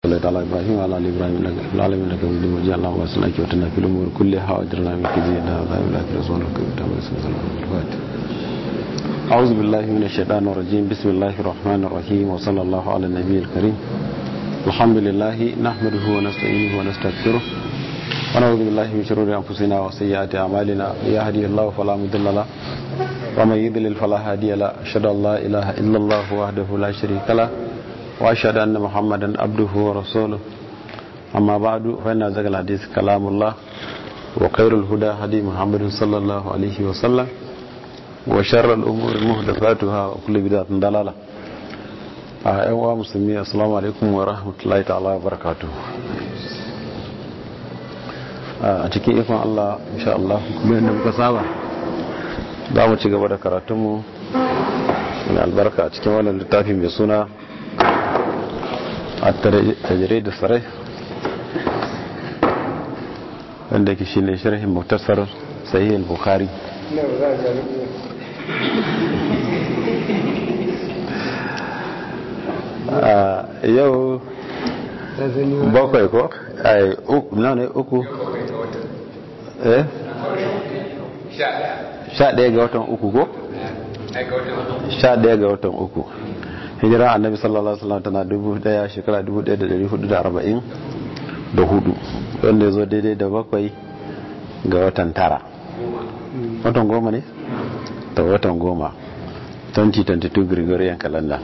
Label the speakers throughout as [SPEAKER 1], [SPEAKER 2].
[SPEAKER 1] صلى على ابراهيم وعلى ال ابراهيم انك في العالمين انك حميد مجيد اللهم صل وسلم في الامور كلها واجرنا من كيدنا ولا اله الا رسولك أعوذ بالله من الشيطان الرجيم بسم الله الرحمن الرحيم وصلى الله على النبي الكريم الحمد لله نحمده ونستعينه ونستغفره ونعوذ بالله من شرور انفسنا وسيئات اعمالنا من يهده الله فلا مضل له ومن يضلل فلا هادي له اشهد ان لا اله الا الله وحده لا شريك له واشهد ان محمدا عبده ورسوله اما بعد فان ذكر الحديث كلام الله وخير الهدى هدي محمد صلى الله عليه وسلم وشر الامور محدثاتها وكل بدعه ضلاله a yan wa musulmi assalamu alaikum wa rahmatullahi ta'ala wa barakatuh a cikin ikon Allah insha Allah kuma yadda muka saba za mu ci gaba da karatunmu mai albarka a cikin wannan littafi mai suna a tajire da sarai wanda ke shi ne sharhin muktasar sahih al-bukhari yau bakwai ko ai uku na ne uku eh sha ɗaya ga watan uku ko sha ɗaya ga watan uku hijira annabi sallallahu alaihi wasallam tana dubu daya shekara dubu daya da dari hudu da arba'in da hudu wanda ya zo daidai da bakwai ga watan tara watan goma ne ta watan goma 2022 gregorian calendar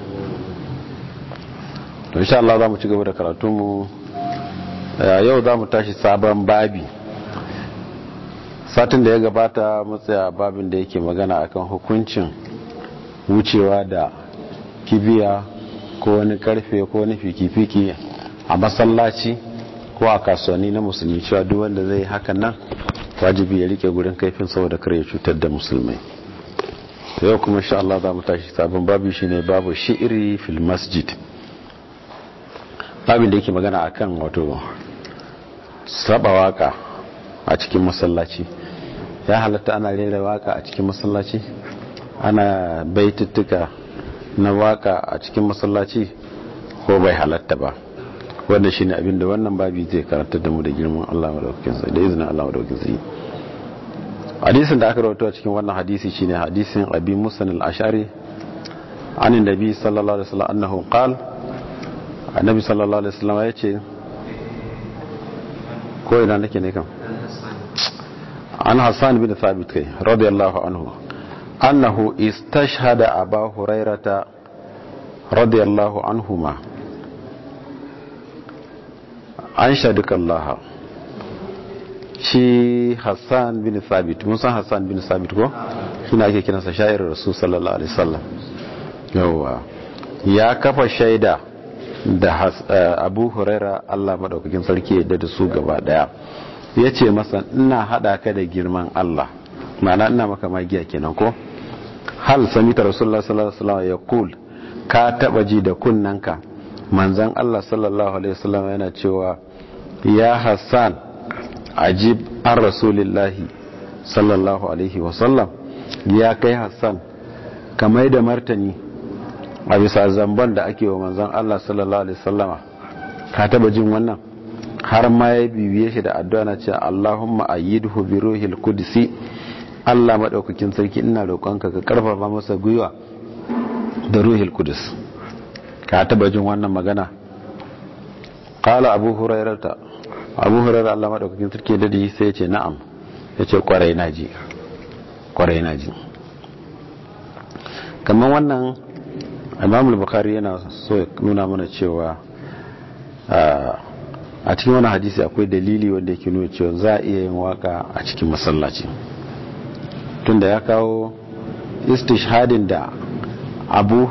[SPEAKER 1] to insha Allah za mu ci gaba da karatunmu yau za mu tashi sabon babi satin da ya gabata matsaya babin da yake magana akan hukuncin wucewa da kibiya ko wani karfe ko wani fiki-fiki a masallaci ko a kasuwanni na musulmi cewa duk wanda zai hakan nan wajibi ya rike gurin kaifin saboda kare ya cutar da musulmai yau kuma insha Allah za mu tashi sabon babi shine babu shi'iri fil masjid babin da yake magana akan wato saba waka a cikin masallaci ya halatta ana rera waka a cikin masallaci ana baituttuka na waka a cikin masallaci ko bai halatta ba wanda shine abin da wannan babi zai karanta da mu da girman Allah madaukakin sa da izinin Allah madaukakin sa hadisin da aka rawaito a cikin wannan hadisi shine hadisin Abi Musa al-Ash'ari an annabi sallallahu alaihi wasallam annahu qala annabi sallallahu alaihi wasallam ya ce ko ina nake ne kan an hassan bin thabit kai radiyallahu anhu annahu istashhada aba hurairata radiyallahu anhuma an shaduka Allah shi hassan bin thabit mun san hassan bin thabit ko shine ake kiransa sha'irar rasul sallallahu alaihi wasallam yawa ya kafa shaida da abu huraira allah maɗaukakin sarki yadda da su gaba ɗaya ya ce masa ina haɗa ka da girman allah ma'ana ina maka magiya kenan ko hal samita rasulullah sallallahu alaihi ya kul ka taɓa ji da kunnanka manzan allah sallallahu alaihi wasallam yana cewa ya hassan ajib an rasulillahi sallallahu alaihi wasallam ya kai hassan kamar da martani a bisa zamban da ake wa manzon Allah sallallahu alaihi wasallama ka taba jin wannan har ma ya bibiye shi da addu'a na cewa Allahumma ayyidhu bi ruhil qudsi Allah madaukakin sarki ina roƙonka ka karfafa masa gwiwa da ruhil qudus ka taba jin wannan magana qala abu hurairata abu hurairah Allah madaukakin sarki da sai ya ce na'am yace kwarai naji kwarai naji kamar wannan imam al-bukhari yana so ya nuna mana cewa a cikin wani hadisi akwai dalili wanda yake nuna cewa za a iya yin waka a cikin masallaci tunda ya kawo istishhadin da abu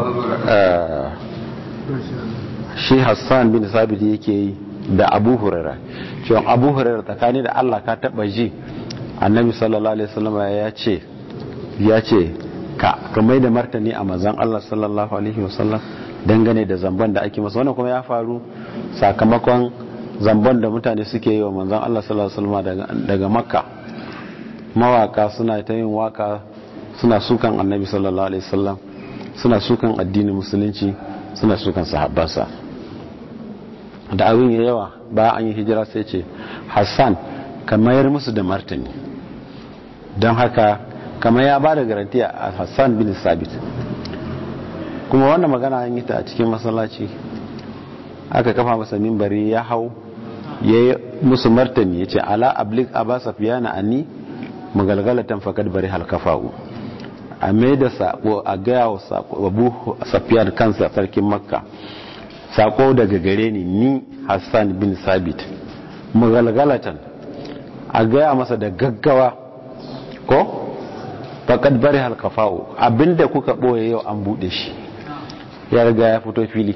[SPEAKER 1] shi hassan bin sabiti yake yi da abu hurara cewa abu hurara tsakani da allah ka taba ji annabi sallallahu alaihi wasallam ya ce ya ce ka kamar da martani a manzan Allah sallallahu alaihi wasallam dangane da zamban da ake masa wannan kuma ya faru sakamakon zamban da mutane suke yi wa manzan Allah sallallahu alaihi wasallam daga makka mawaka suna ta yin waka suna sukan annabi sallallahu alaihi wasallam suna sukan addinin musulunci suna sukan sahabbansa da abin ya yawa bayan an yi hijira sai ce hassan ka mayar musu da martani don haka kamar ya ba da garantiya a hassan bin sabit kuma wannan magana an yi ta a cikin masallaci aka kafa masa mimbari ya hau ya yi musu martani ya ce ala ablik aba safiyana anni magalgalatan fakad bari halkafa'u a mai da sako a gaya wa abu safiyan kansa sarkin makka sako daga gare ni ni hassan bin sabit magalgalatan a gaya masa da gaggawa ko fakad bari halkafa'u abinda kuka ɓoye yau an buɗe shi ya riga ya fito fili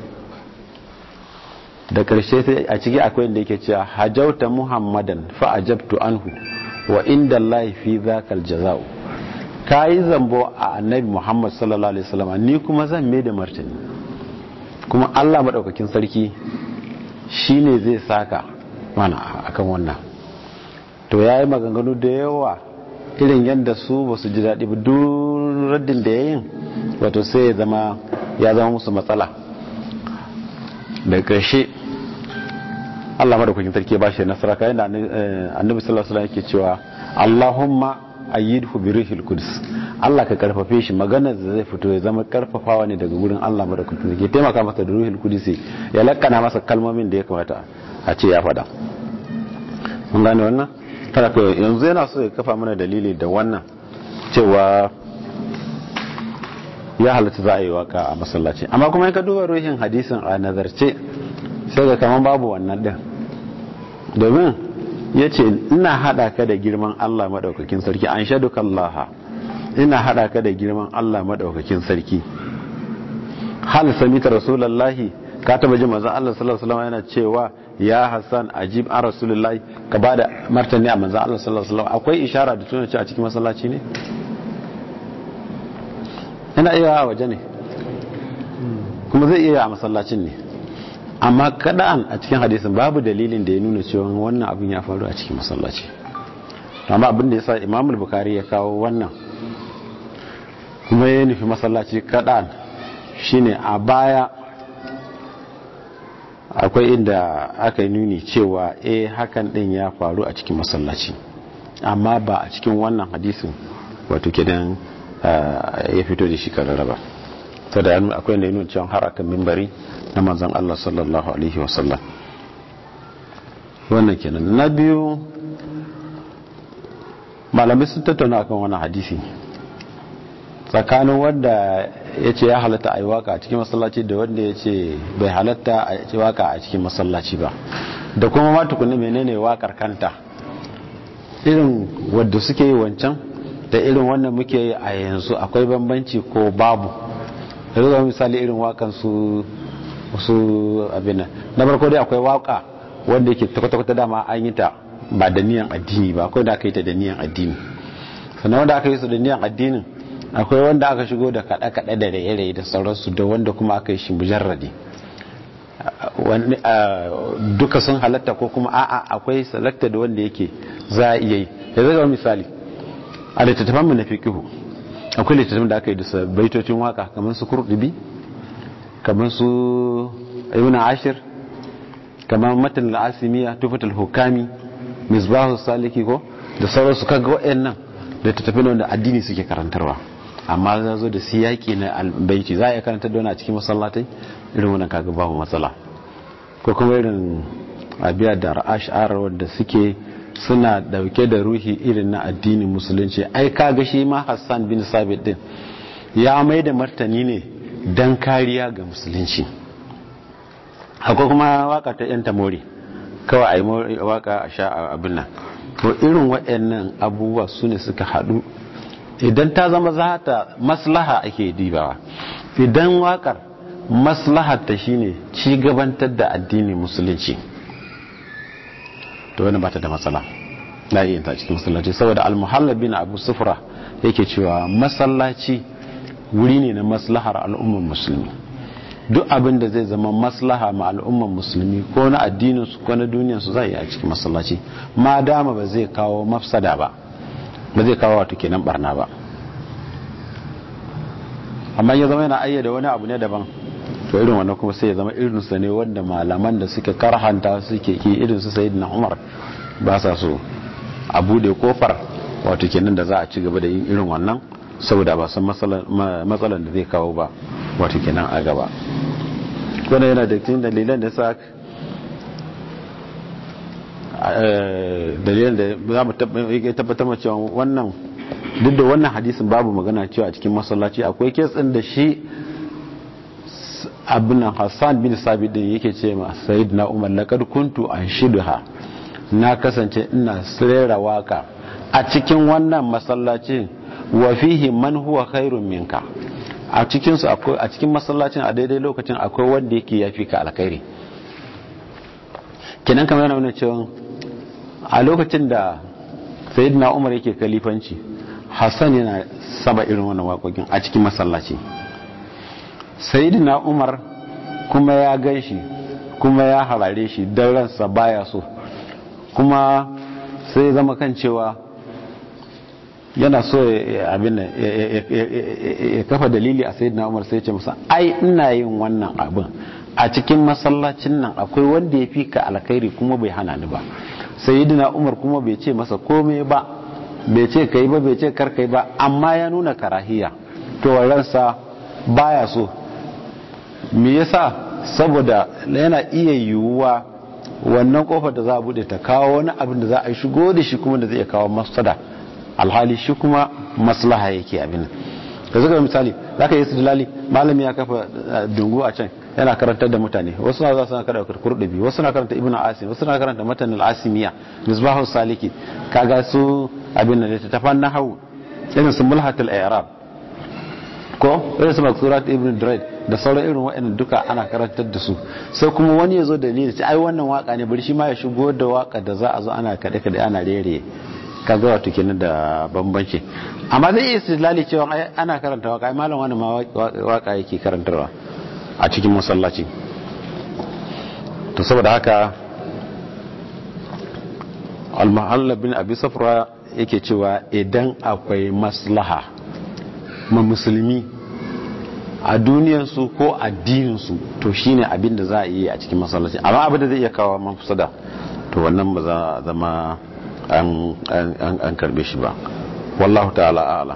[SPEAKER 1] da karshe sai a ciki akwai inda yake cewa hajauta muhammadan fa ajabtu anhu wa inda allahi fi zakal jaza'u kayi zambo a annabi muhammad sallallahu alaihi wasallam ni kuma zan mai da martani kuma Allah madaukakin sarki shine zai saka mana akan wannan to yayi maganganu da yawa irin yadda su ba su ji daɗi ba duk raddin da yayin wato sai ya zama ya zama musu matsala da ƙarshe Allah madaukakin sarki ba shi nasara kayan da annabi sallallahu alaihi wasallam yake cewa Allahumma ayyidhu bi rihil quds Allah ka karfafe shi maganar da zai fito ya zama karfafawa ne daga gurin Allah madaukakin sarki taimaka masa da ruhul qudus ya lakkana masa kalmomin da ya kamata a ce ya faɗa mun gane wannan kada ko yanzu yana so ya kafa mana dalili da wannan cewa ya halatta za a yi waka a masallaci amma kuma in ka duba ruhin hadisin a nazarce sai ga kaman babu wannan din domin ya ce ina haɗa ka da girman Allah maɗaukakin sarki an shaɗu kallaha ina haɗa ka da girman Allah maɗaukakin sarki hal samita rasulallahi ka taba ji manzon Allah sallallahu alaihi wasallam yana cewa ya Hassan ajib an rasulullahi ka bada martani a manzon Allah sallallahu alaihi wasallam akwai ishara da tuna a cikin masallaci ne ina iya a waje ne kuma zai iya a masallacin ne amma kada'an a cikin hadisin babu dalilin da ya nuna cewa wannan abin ya faru a cikin masallaci amma abin da ya sa imamul bukari ya kawo wannan kuma ya nufi masallaci kada'an shine a baya akwai inda aka yi nuni cewa eh hakan din ya faru a cikin masallaci amma ba a cikin wannan hadisin wato kidan ya fito da shi karara ba ta da akwai inda ya nuni cewa har akan mimbari na manzan Allah sallallahu alaihi wasallam wannan kenan na biyu malamai sun tattauna akan wannan hadisi tsakanin wanda ya ce ya halatta a yi waka a cikin masallaci da wanda ya ce bai halatta a yi waka a cikin masallaci ba da kuma ma tukunni menene wakar kanta irin wadda suke yi wancan da irin wannan muke yi a yanzu akwai bambanci ko babu da zuwa misali irin wakan su su abin na farko dai akwai waka wanda yake takwata dama an yi ta ba da niyan addini ba akwai da aka yi ta da niyan addini sannan wanda aka yi su da niyan addinin akwai wanda aka shigo da kaɗe-kaɗe da raye-raye da sauransu da wanda kuma aka yi shi mujarradi duka sun halatta ko kuma a'a akwai salakta da wanda yake za a iya yi da zai misali a littattafan mu na fikihu akwai littattafan da aka yi da baitocin waka kamar su kurdubi kamar su ibn ashir kamar matan al'asimiya tufatul hukami misbahu saliki ko da sauransu kaga waɗannan littattafan wanda addini suke karantarwa amma za zo da siyaki na albaiti za a iya karanta da a cikin masallatai irin wannan kaga babu matsala ko kuma irin abiya da ash'ar wanda suke suna dauke da ruhi irin na addinin musulunci ai kaga shi ma Hassan bin Sabit din ya mai da martani ne dan kariya ga musulunci akwai kuma waka ta yan tamori kawai ai waka a sha abin nan to irin waɗannan abubuwa su ne suka haɗu idan ta zama za ta maslaha ake dibawa idan wakar maslahar ta shine ci gabantar da addinin musulunci to wani bata da matsala na iya ta cikin masallaci saboda almuhalla bin abu sufra yake cewa masallaci wuri ne na maslahar al'ummar musulmi duk abin da zai zama maslaha ma al'ummar musulmi ko na addininsu ko na duniyarsu zai yi a cikin masallaci ma dama ba zai kawo mafsada ba ba zai kawo wato kenan barna ba amma ya zama yana ayyada wani abu ne daban to irin wannan kuma sai ya zama irinsa ne wanda malaman da suka karhanta suke ki irinsu sayyidina umar ba sa so a bude kofar wato kenan da za a ci gaba da yin irin wannan saboda ba san matsalan da zai kawo ba wato kenan a gaba wannan yana da cikin dalilan da sa dalilan da za mu tabbatar ma cewa wannan duk da wannan hadisin babu magana cewa a cikin masallaci akwai kitsin da shi abin hassan bin sabi din yake ce ma sayid na umar laƙar kuntu an shiduha na kasance ina sirera waka a cikin wannan masallaci wa fihi man huwa khairun minka a cikin su akwai a cikin masallacin a daidai lokacin akwai wanda yake yafi ka alkhairi kenan kamar yana nuna cewa a lokacin da sayyidina umar yake kalifanci hassan yana saba irin wannan waƙoƙin a cikin masallaci sayyidina umar kuma ya gan shi kuma ya harare shi don ransa baya so kuma sai zama kan cewa yana so abin ya kafa dalili a sayyidina umar sai ce masa ai ina yin wannan abin a cikin masallacin nan akwai wanda ya fi ka alkhairi kuma bai hana ni ba sayyidina umar kuma bai ce masa komai ba bai ce kai ba bai ce kar kai ba amma ya nuna karahiya to ransa baya so me yasa saboda yana iya yiwuwa wannan kofar da za a bude ta kawo wani abin da za a shigo da shi kuma da zai kawo masada alhali shi kuma maslaha yake abin da zuka misali za ka yi su dalali malami ya kafa dungu a can yana karantar da mutane wasu na za su na karanta kurdubi wasu na karanta ibn asim wasu na karanta matan al-asimiya misbahu saliki kaga su abin da ta fanna hau irin su mulhatul i'rab ko irin su maksurat ibn drayd da sauran irin waɗannan duka ana karantar da su sai kuma wani ya zo da dalili ce ai wannan waka ne bari shi ma ya shigo da waka da za a zo ana kaɗe kaɗe ana rere kaga wato kenan da bambanci amma zai iya istilali cewa ana karanta waka ai malam wani ma waka yake karantarwa a cikin masallaci to saboda haka al-mahalla bin abi safra yake cewa idan akwai maslaha ma musulmi a duniyansu ko addininsu to shine abin da za a yi a cikin masallaci amma abin da zai iya kawo mafusada to wannan ba za a zama an karbe shi ba wallahu ta'ala a'ala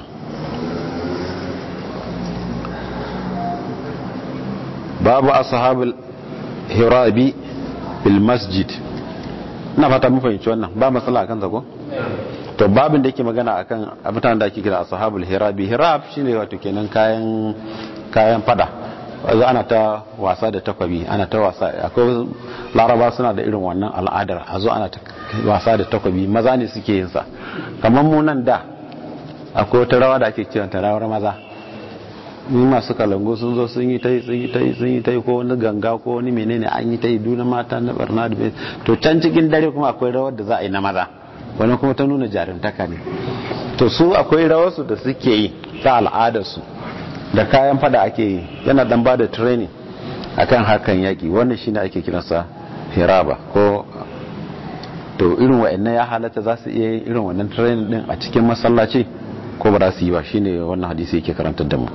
[SPEAKER 1] babu ashabul hirabi bil masjid ina fata mun fahimci wannan ba matsala akan ko to babin da yake magana akan abutan da ake kira ashabul hirabi hirab shine wato kenan kayan kayan fada wanzu ana ta wasa da takwabi ana ta wasa akwai laraba suna da irin wannan al'adar a zo ana ta wasa da takwabi maza ne suke yin sa kamar mu nan da akwai wata rawa da ake kiran ta rawar maza ni masu kalango sun zo sun yi tai sun yi tai sun yi tai ko wani ganga ko wani menene an yi tai duna mata na barna da to can cikin dare kuma akwai rawar da za a yi na maza wani kuma ta nuna jarumtaka ne to su akwai rawarsu da suke yi ta al'adarsu da kayan fada ake yi yana dan ba da training akan harkan yaki wannan shine ake kiransa hiraba ko to irin wa'annan ya halatta za su iya yin irin wannan training din a cikin masallaci ko ba za su yi ba shine wannan hadisi yake karantar da mu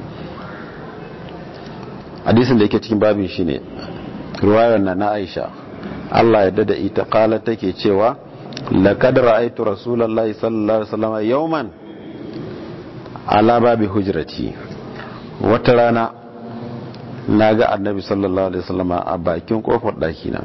[SPEAKER 1] hadisin da yake cikin babin shine riwayar na na Aisha Allah ya dada ita kala take cewa laqad ra'aytu rasulullahi sallallahu alaihi wasallam yawman ala babi hujrati wata rana na ga annabi sallallahu alaihi wasallam a bakin kofar ɗakina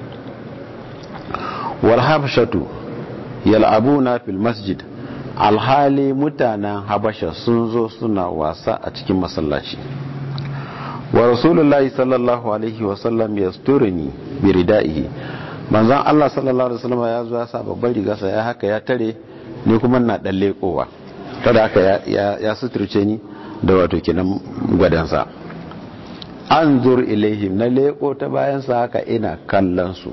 [SPEAKER 1] wal habshatu yal'abuna fil masjid alhali mutanen habasha sun zo suna wasa a cikin masallaci wa rasulullahi sallallahu alaihi wasallam yasturni bi ridaihi manzon Allah sallallahu alaihi wasallam ya zo ya sa babban rigarsa ya haka ya tare ni kuma na dan lekowa tada haka ya ya suturce ni da wato kenan gwadansa an zur ilaihim na leko ta bayansa haka ina kallon su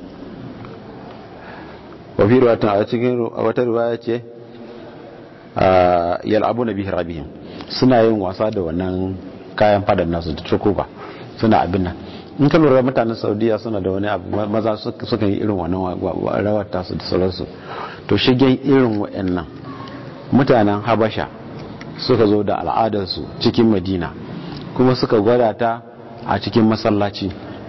[SPEAKER 1] wafi ruwatan a cikin wata ruwaya ce yal'abu na bihir abihim suna yin wasa da wannan kayan fadan nasu da tukuba suna abin nan in ka lura mutanen saudiya suna da wani abu maza suka yi irin wannan rawar tasu da sauransu to shigen irin wa'annan mutanen habasha suka zo da al'adarsu cikin madina kuma suka gwada ta a cikin masallaci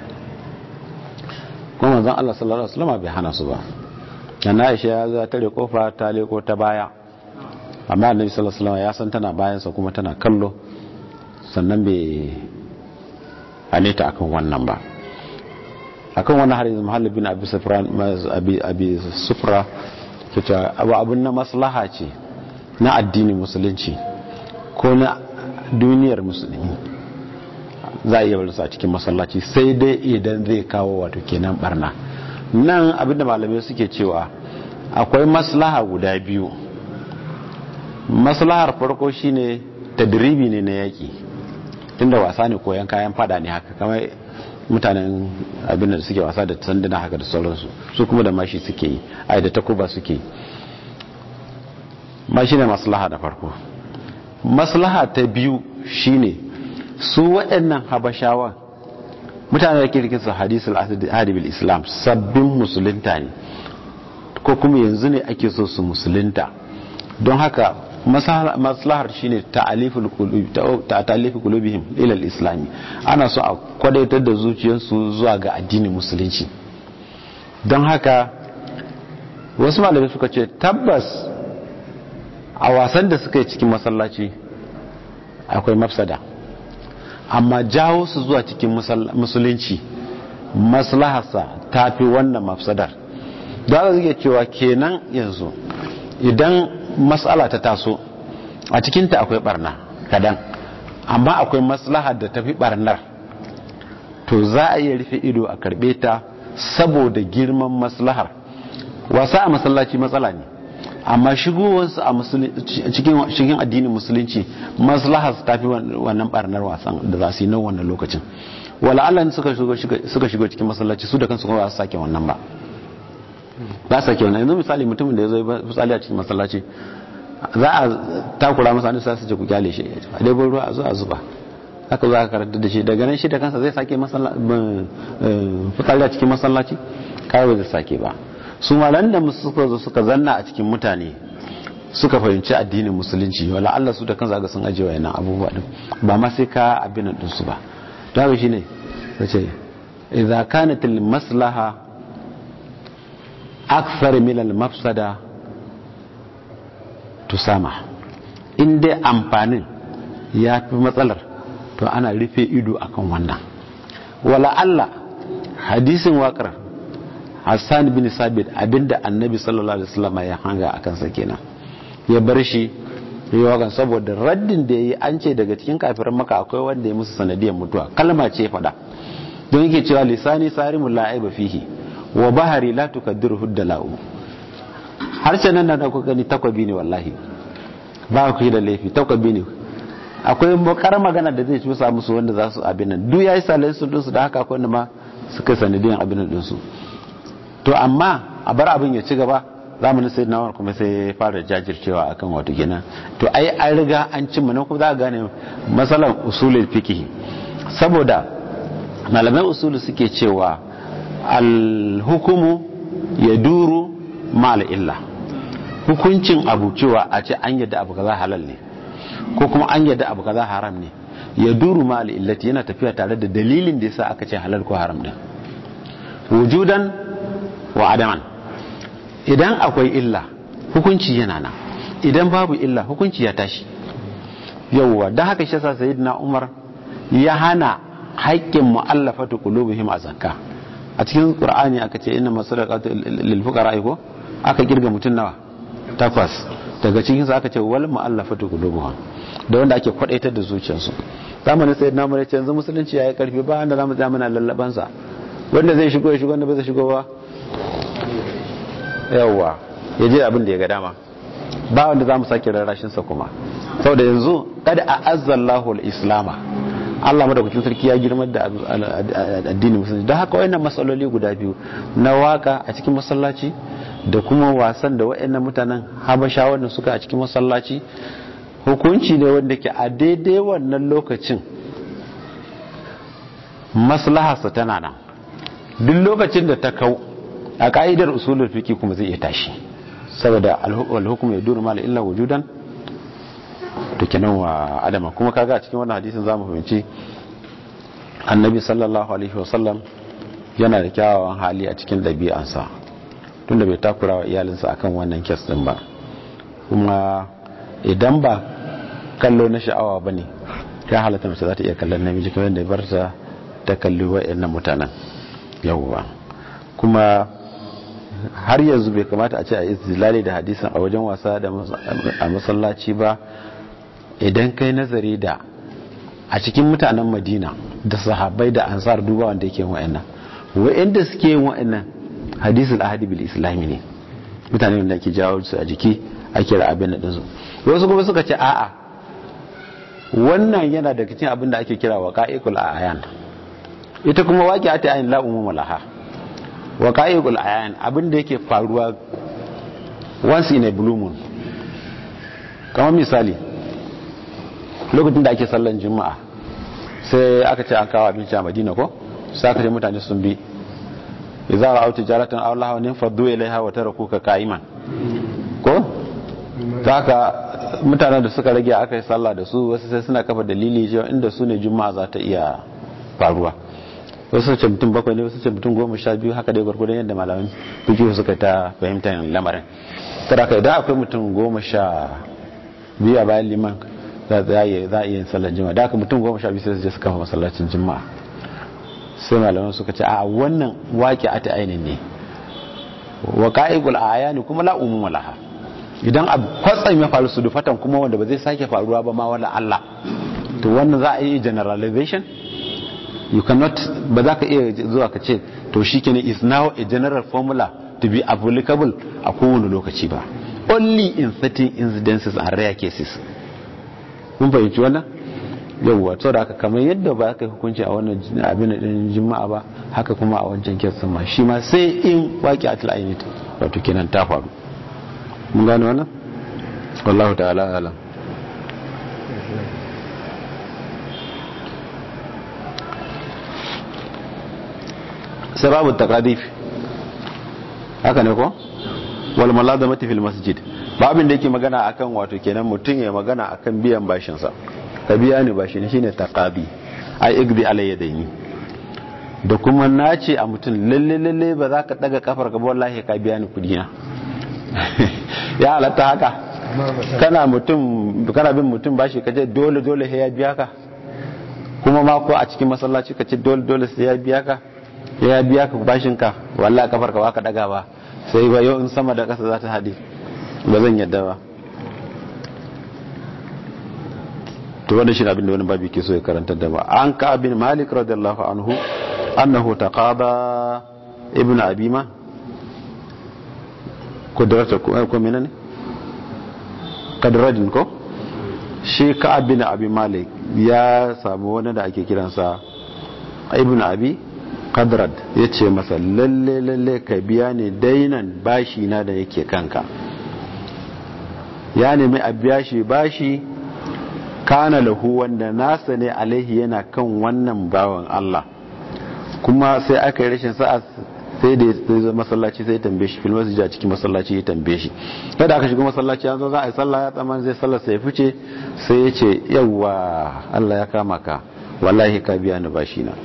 [SPEAKER 1] kuma manzon Allah sallallahu alaihi wasallam bai hana su ba yana Aisha ya zo tare kofa ta leko ta baya amma Annabi sallallahu alaihi wasallam ya san tana bayan sa kuma tana kallo sannan bai hane ta akan wannan ba akan wannan har yanzu Muhallab bin Abi Sufra Abi Abi Sufra kace abu abun na maslaha ce na addinin musulunci ko na duniyar musulmi za a iya barinsa a cikin masallaci sai dai idan zai kawo wato kenan barna nan abinda malamai suke cewa akwai maslaha guda biyu maslahar farko shine tadribi ne na yaki tunda wasa ne koyan kayan fada ne haka kamar mutanen abin da suke wasa da sanduna haka da sauransu su kuma da mashi suke yi ai da takuba suke yi ma shine maslaha da farko maslaha ta biyu shine su waɗannan habashawan mutane da kirkin su hadisul hadibil islam sabbin musulunta ne ko kuma yanzu ne ake so su musulunta don haka maslahar shine ta'aliful qulubi ta'alifu qulubihim ila al-islam ana so a kwadaitar da zuciyarsu zuwa ga addinin musulunci don haka wasu malamai suka ce tabbas a wasan da suka yi cikin masallaci akwai mafsada amma jawo su zuwa cikin musulunci maslaharsa ta fi wannan mafsadar da za iya cewa kenan yanzu idan matsala ta taso a cikinta akwai barna kadan amma akwai maslahar da tafi barnar to za a iya rufe ido a karbe ta saboda girman maslahar wasa a masallaci matsala ne amma shigowarsu a cikin addinin musulunci maslahar ta fi wannan barnar wasan da za su yi na wannan lokacin wala Allah suka shigo cikin masallaci su da kansu kuma ba su sake wannan ba ba su sake wannan yanzu misali mutumin da ya zo misali a cikin masallaci za a takura masa wani sai su ce ku kyale shi a dai ruwa a zo a zuba haka za ka karanta da shi daga nan shi da kansa zai sake fitsari a cikin masallaci kawai zai sake ba su malan da suka zo suka zanna a cikin mutane suka fahimci addinin musulunci wala Allah su da kansa ga sun ajiye wayannan abubuwa din ba ma sai ka abin din su ba to haka shine sace idza kanat al maslaha akthar min al mafsada tusama in dai amfanin ya fi matsalar to ana rufe ido akan wannan wala Allah hadisin waƙar Hassan bin Sabit abinda annabi sallallahu alaihi wasallam ya hanga a kansa kenan ya bar shi yawan saboda raddin da yayi an ce daga cikin kafirin maka akwai wanda ya musu sanadiyar mutuwa kalma ce fada don yake cewa lisani sarimul la'iba fihi wa bahari la tukaddiru huddala'u harshen nan da ku gani takwabi ne wallahi ba ku yi da laifi takwabi ne akwai bakar magana da zai cusa musu wanda za su abin nan duk yayi salai su dinsu da haka akwai wanda ma suka sanadiyan abin nan dinsu to amma a bar abin ya ci gaba zamanin sai na kuma sai fara jajircewa akan wato kenan to ai an riga an cimma na kuma za ka gane masalan usulul fiqh saboda malamai usulu suke cewa al hukumu yaduru mal illa hukuncin abu cewa a ce an yadda abu kaza halal ne ko kuma an yadda abu kaza haram ne ya duru mal illati yana tafiya tare da dalilin da yasa aka ce halal ko haram din wujudan wa adaman idan akwai illa hukunci yana nan idan babu illa hukunci ya tashi yawwa dan haka shi yasa sayyidina Umar ya hana haƙƙin mu'allafatu qulubihim a zakka a cikin qur'ani aka ce inna masadaqatu lil fuqara ko aka kirga mutun nawa takwas daga cikin aka ce wal mu'allafatu qulubuhum da wanda ake kwadaitar da zuciyarsu zamanin sayyidina Umar ya ce yanzu musulunci yayi karfi ba wanda zamu tsaya muna lallaban sa wanda zai shigo ya shigo wanda bai zai shigo ba yawwa ya je abin da ya ga dama ba wanda zamu sake rarrashin sa kuma saboda yanzu kada a azzallahu al-islama Allah madaukakin sarki ya girmar da addinin musulunci don haka wayannan matsaloli guda biyu na waka a cikin masallaci da kuma wasan da wayannan mutanen habasha wanda suka a cikin masallaci hukunci ne wanda ke a daidai wannan lokacin maslaharsa tana nan duk lokacin da ta kau a ka'idar usulul fiqi kuma zai iya tashi saboda al-hukm ya duru mal illa wujudan to kenan wa adama kuma kaga a cikin wannan hadisin zamu fahimci annabi sallallahu alaihi wasallam yana da kyawawan hali a cikin ɗabi'ansa tunda bai takura wa iyalinsa akan wannan kes din ba kuma idan ba kallo na sha'awa ba ne ya halatta mace za ta iya kallon namiji kamar da bar ta ta kalli wa'annan mutanen yawwa kuma har yanzu bai kamata a ce a izilali da hadisin a wajen wasa a masallaci ba idan kai nazari da a cikin mutanen madina da sahabbai da ansar duba wanda yake wa'annan wa'anda suke yin wa'annan hadisul ahadi bil islami ne mutane da ke jawo su a jiki ake da abin da dinsu wasu kuma suka ce a'a wannan yana daga cikin abin da ake kira waqa'iqul ayan ita kuma waqi'atu ayin la umuma laha waqa'iqul ayan abin da yake faruwa once in a blue moon kamar misali lokacin da ake sallan juma'a sai aka ce an kawo abinci a madina ko sai aka ce mutane sun bi idza ra'aw tijaratan aw lahawan faddu ilaiha wa tarakuka qa'iman ko haka mutanen da suka rage aka yi sallah da su wasu sai suna kafa dalili cewa inda su ne juma'a za ta iya faruwa wasu ce mutum bakwai ne wasu ce mutum goma sha biyu haka dai gwargwadon yadda malamin fikihu suka ta fahimtar lamarin kada ka idan akwai mutum goma sha biyu a bayan liman za a iya yin sallar jima'a da aka mutum goma sha biyu sai su je su kafa masallacin jima'a sai malaman suka ce a wannan waƙi a ta ainihin ne wa ka'igul ayani kuma la umuma laha idan a kwatsam ya faru su dufatan kuma wanda ba zai sake faruwa ba ma wala Allah to wannan za a yi generalization you cannot ba za ka iya zuwa ka ce to shi is now a general formula to be applicable a kowane lokaci ba only in certain incidences and rare cases mun fahimci wannan yawwa to da aka kamar yadda ba ka hukunci a wannan abin da jima'a ba haka kuma a wancan kesan ma shi ma sai in waki atil ainit wato kenan ta faru mun gane wannan wallahu ta'ala alam sababu taqadif haka ne ko wal maladamati fil masjid babin da yake magana akan wato kenan mutum ya magana akan biyan bashin sa ka biya ni bashi ne shine taqabi ai igdi alayya daini da kuma nace a mutum lalle lalle ba za ka daga kafar ka ba wallahi ka biya ni kudi na ya halatta haka kana mutum kana bin mutum bashi ka je dole dole sai ya biya ka kuma ma ko a cikin masallaci ka ce dole dole sai ya biya ka ya biya ka bashin ka wallahi kafar ka ba ka daga ba sai ba yau in sama da kasa za ta hade ba zan yadda ba to wanda shi abin da wani babu ke so ya karanta da ba an ka abin malik radiyallahu anhu annahu taqada ibnu abima kudrata ko menene kadrajin ko shi ka abin abi malik ya samu wani da ake kiransa ibnu abi kadrad ya ce masa lalle lalle ka biya ne dainan bashi na da yake kanka ya nemi a biya shi bashi kana lahu wanda nasa ne alaihi yana kan wannan bawan Allah kuma sai aka yi rashin sa'a sai da ya zo masallaci sai ya tambaye shi filmar a cikin masallaci ya tambaye shi kada aka shiga masallaci an zo za a yi sallah ya tsaman zai sallah sai ya fice sai ya ce yawwa Allah ya kama ka wallahi ka biya ni bashi na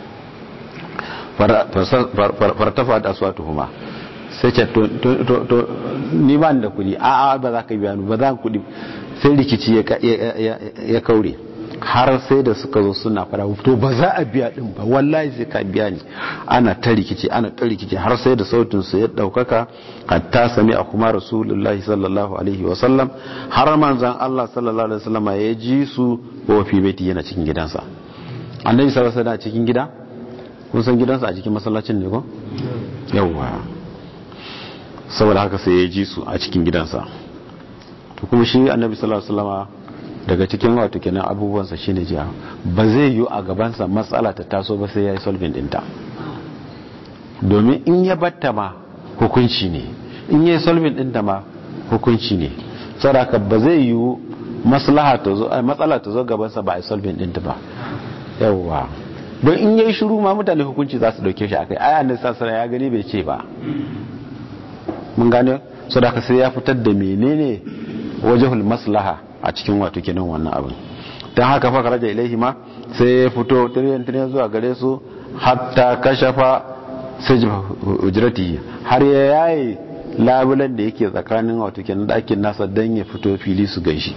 [SPEAKER 1] fartafa da aswatu huma sai ce to ni ba ni da kudi a a ba za ka biya ni ba za ka kudi sai rikici ya kaure har sai da suka zo suna fara to ba za a biya din ba wallahi sai ka biya ni ana ta rikici ana ta rikici har sai da sautin su ya daukaka hatta sami a kuma rasulullahi sallallahu alaihi wa sallam har manzon Allah sallallahu alaihi wa sallam ya ji su wa fi baiti yana cikin gidansa annabi sallallahu alaihi wa cikin gida kun san gidansa a cikin masallacin ne ko yawwa saboda haka sai ya ji su a cikin gidansa to kuma shi annabi sallallahu alaihi wasallama daga cikin wato kenan abubuwansa shine jiya ba zai yi a gabansa matsala ta taso ba sai ya yi solving dinta domin in ya batta ma hukunci ne in ya yi solving dinta ma hukunci ne saboda ba zai yi maslaha ta zo matsala ta zo gabansa ba a yi solving dinta ba yawwa don in yayi shiru ma mutane hukunci za su dauke shi akai aya ne sassara ya gani bai ce ba mun gane so da sai ya fitar da menene wajahul maslaha a cikin wato kenan wannan abin don haka fa karaja ilaihi ma sai ya fito tiriyan tiriyan zuwa gare su hatta kashafa sajfa ujrati har ya yaye labulan da yake tsakanin wato kenan dakin nasa dan ya fito fili su gaishi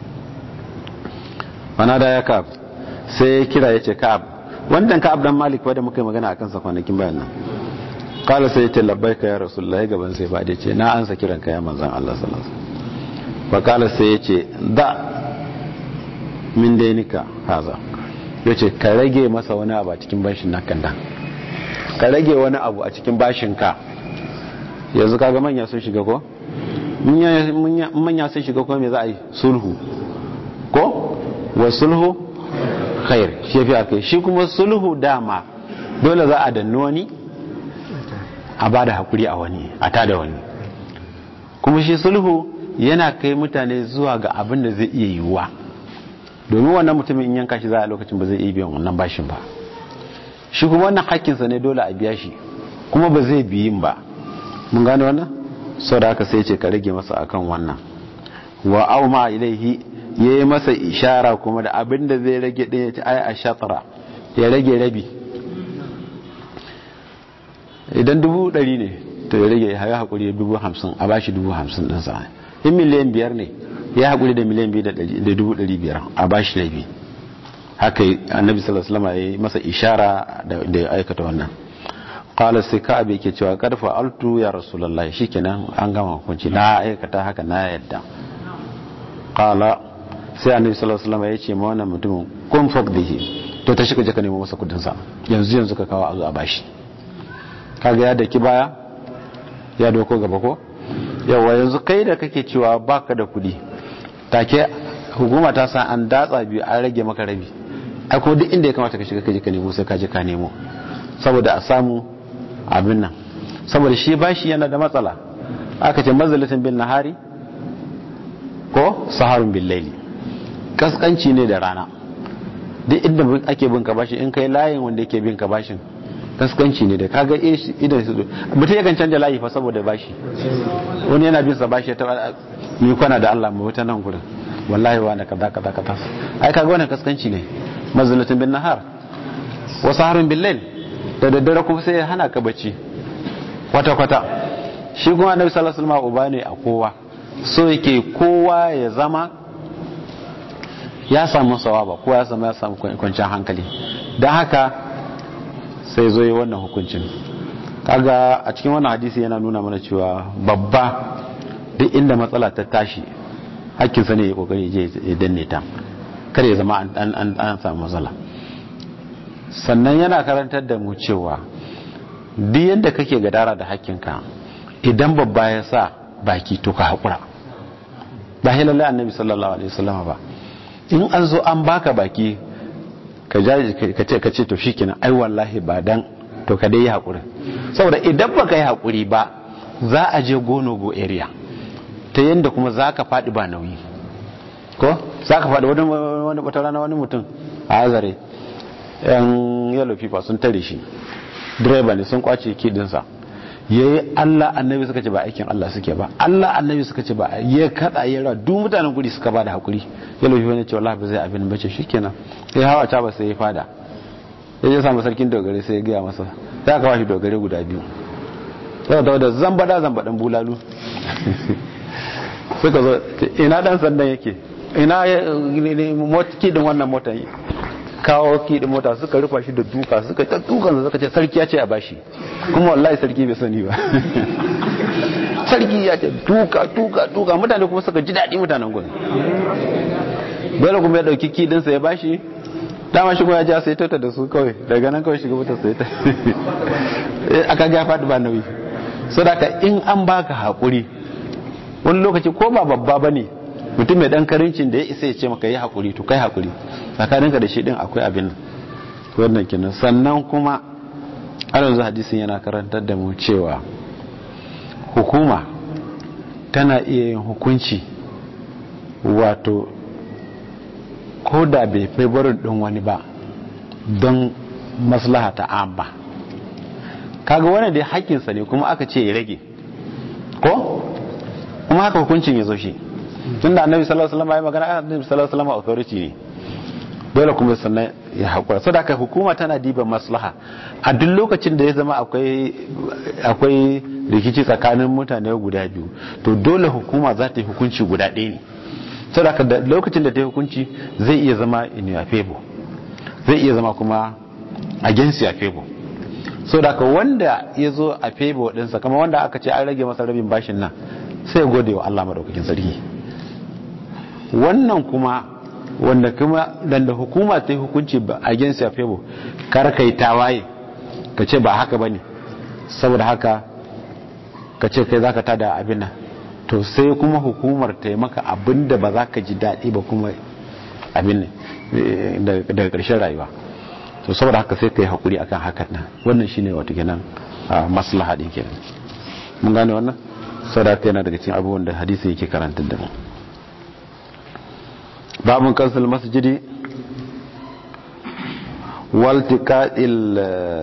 [SPEAKER 1] mana da ya ka'ab sai ya kira ya ce ka'ab wannan ka'ab dan malik wadda muka yi magana akan sa kwanakin bayan nan kala sai ya ce labbaika ya rasulullahi gaban sai ba da ce na ansa kiran ka ya manzon Allah sallallahu alaihi wasallam fa kala sai ya ce da min dainika haza ya ce ka rage masa wani abu a cikin bashin na kanda ka rage wani abu a cikin bashin ka yanzu kaga manya sun shiga ko manya sun shiga ko me za a yi sulhu ko wa sulhu khair shi fi aka shi kuma sulhu dama dole za a danni wani a ba da hakuri a wani a tada wani kuma shi sulhu yana kai mutane zuwa ga abin da zai iya yiwuwa domin wannan mutumin in yanka shi za a lokacin ba zai iya biyan wannan bashin ba shi kuma wannan hakkinsa ne dole a biya shi kuma ba zai biyin ba mun gane wannan sau da aka sai ce ka rage masa akan wannan wa au ma ilaihi ya yi masa ishara kuma da abin da zai rage ɗin ya ci ai a shatara ya rage rabi idan dubu ɗari ne to ya rage ya haƙuri ya dubu hamsin a bashi dubu hamsin ɗinsa in miliyan biyar ne ya haƙuri da miliyan biyu da dubu ɗari biyar a bashi rabi haka annabi sallallahu alaihi wasallam ya yi masa ishara da ya aikata wannan qala sai ka abe ke cewa karfa altu ya rasulullahi shikenan an gama hukunci na aikata haka na yadda qala sai annabi sallallahu alaihi wasallam ya ce ma wannan mutumin kun faqdihi to ta shiga jaka nemo masa kudin sa yanzu yanzu ka kawo a zo a bashi kaga ya daki baya ya doko gaba ko yawa yanzu kai da kake cewa baka da kudi take hukuma ta san an datsa biyu an rage maka rabi ai ko duk inda ya kamata ka shiga ka je ka nemo sai ka je ka nemo saboda a samu abin nan saboda shi bashi yana da matsala aka ce mazalatin bin nahari ko saharun bin laili kaskanci ne da rana duk inda ake bin ka bashi in kai layin wanda yake bin ka bashin kaskanci ne da kaga idan su mutum yakan canja layi fa saboda bashi wani yana bin sa bashi ta mi kwana da Allah mu wuta nan gurin wallahi wa na kaza kaza kaza ai kaga wannan kaskanci ne mazalatin bin nahar wa saharun bin laili da daddare kuma sai ya hana ka bacci kwata-kwata shi kuma annabi sallallahu alaihi wasallam uba ne a kowa so yake kowa ya zama ya samu sawaba kowa ya samu ya samu kwanciyar hankali don haka sai zo yi wannan hukuncin kaga a cikin wannan hadisi yana nuna mana cewa babba duk inda matsala ta tashi hakkinsa ne ya kokari je ya danne ta kar ya zama an samu matsala sannan yana karantar da mu cewa duk yadda kake gadara da hakkinka idan babba ya sa baki to ka haƙura ba hilalle annabi sallallahu alaihi wasallam ba in an zo an baka baki ka ce ka ce to shikenan ai wallahi ba dan to ka dai yi haƙuri saboda idan baka yi haƙuri ba za a je gono go area ta yadda kuma za ka faɗi ba nauyi ko za ka faɗi wani wata rana wani mutum a azare yan yellow fifa sun tare shi direba ne sun kwace kidinsa ya yi allah annabi suka ce ba aikin allah suke ba allah annabi suka ce ba ya kada ya rawa duk mutanen guri suka ba da hakuri yellow fifa ne ce wallahi ba zai abin bace shi kenan sai hawa ta ba sai ya fada ya je samu sarkin dogare sai ya gaya masa za ka bashi dogare guda biyu sai da da zambada zambadan bulalu suka zo ina dan sandan yake ina kidin wannan motar kawo kidin mota suka rufa shi da duka suka ta dukan suka ce sarki ya ce a bashi kuma wallahi sarki bai sani ba sarki ya ce duka duka duka mutane kuma suka ji daɗi mutanen gudu dole kuma ya ɗauki kidinsa ya bashi dama shi kuma ya ja sai tauta da su kawai daga nan kawai shiga wuta sai ta aka ga faɗi ba nauyi so da in an baka haƙuri wani lokaci ko ba babba ba ne mutum mai ɗan karincin da ya isa ya ce maka yi haƙuri to kai haƙuri tsakaninka da shi ɗin akwai abin wannan kinan sannan kuma yanzu hadisin yana karantar da mu cewa hukuma tana iya yin hukunci wato ko da bai fi barin ɗin wani ba don maslaha ta amma kaga wani dai haƙƙinsa ne kuma aka ce ya rage ko kuma haka hukuncin ya zo shi tun da annabi sallallahu alaihi wasallam ya magana annabi sallallahu alaihi wasallam authority ne dole kuma sannan ya haƙura sau da aka hukuma tana diba maslaha a duk lokacin da ya zama akwai rikici tsakanin mutane guda biyu to dole hukuma za ta yi hukunci guda ɗaya ne sau da aka lokacin da ta yi hukunci zai iya zama in ya febo zai iya zama kuma against ya febo sau da aka wanda ya zo a febo ɗinsa kama wanda aka ce an rage masa rabin bashin nan sai gode wa Allah maɗaukakin sarki wannan kuma wanda kuma dan da hukuma ta yi hukunci a gensi a febo kar kai tawaye ka ce ba haka bane saboda haka ka ce kai zaka tada abin nan to sai kuma hukumar ta yi maka abin da ba za ka ji daɗi ba kuma abin ne daga ƙarshen rayuwa to saboda haka sai ka yi haƙuri akan hakan nan wannan shine wato kenan maslaha din kenan mun gane wannan saboda haka yana daga cikin abubuwan da hadisi yake karantar da mu babun kansul masjidi waltiqa'il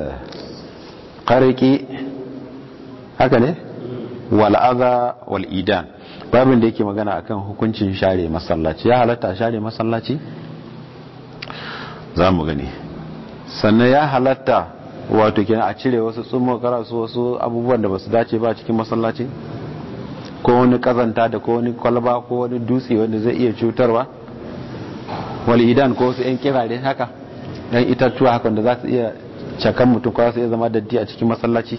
[SPEAKER 1] qariki haka ne wal adha wal idan babin da yake magana akan hukuncin share masallaci ya halatta share masallaci za mu gani sannan ya halatta wato kenan a cire wasu tsummo karasu wasu abubuwan da basu dace ba cikin masallaci ko wani kazanta da ko wani kwalba ko wani dutse wanda zai iya cutarwa wali idan ko wasu yan kirare haka yan itatuwa haka da za su iya cakan mutum ko su iya zama daddi a cikin masallaci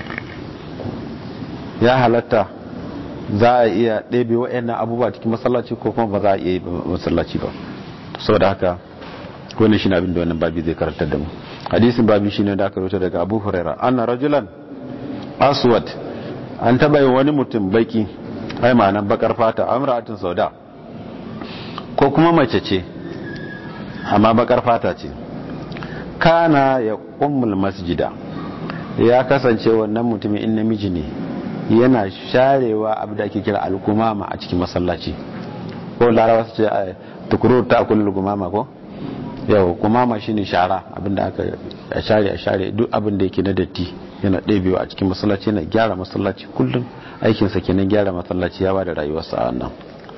[SPEAKER 1] ya halatta za a iya ɗebe wa'annan abubuwa cikin masallaci ko kuma ba za a iya yi masallaci ba saboda haka wannan shine abin da wannan babi zai karantar da mu hadisin babi shine da aka rubuta daga Abu Hurairah anna rajulan aswad an taba yin wani mutum baki ai ma'anan bakar fata amra'atin sauda ko kuma mace ce amma bakar fata ce kana ya ummul masjida ya kasance wannan mutumin in namiji ne yana sharewa abu da ake kira alkumama a cikin masallaci ko larawa su ce tukuru ta kullu gumama ko yau kumama shine shara abinda aka a share a share duk abin da yake na datti yana ɗebewa a cikin masallaci yana gyara masallaci kullum aikinsa kenan gyara masallaci ya ba da rayuwarsa a nan